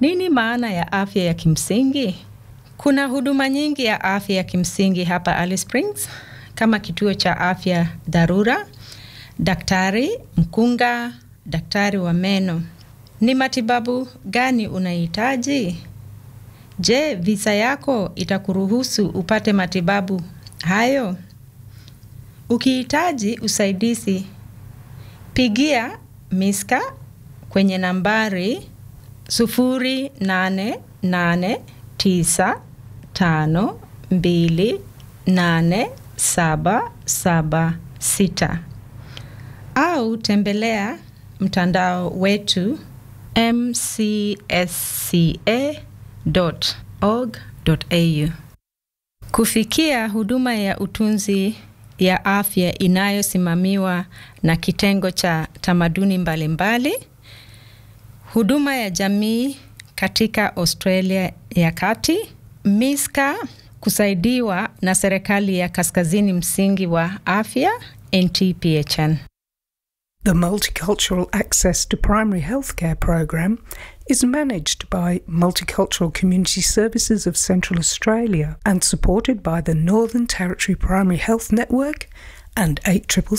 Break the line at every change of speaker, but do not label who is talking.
Nini maana ya afya ya kimsingi? Kuna huduma nyingi ya afya ya kimsingi hapa Alice Springs kama kituo cha afya dharura, daktari mkunga, daktari wa meno. Ni matibabu gani unahitaji? Je, visa yako itakuruhusu upate matibabu hayo? Ukihitaji usaidizi, pigia Miska kwenye nambari sufuri nane nane tisa tano mbili nane saba saba sita au tembelea mtandao wetu mcsca.org.au. Kufikia huduma ya utunzi ya afya inayosimamiwa na kitengo cha tamaduni mbalimbali mbali, huduma ya jamii katika Australia ya Kati, Miska kusaidiwa na serikali ya Kaskazini Msingi wa Afya NTPHN.
The Multicultural Access to Primary Healthcare program is managed by Multicultural Community Services of Central Australia and supported by the Northern Territory Primary Health Network and 8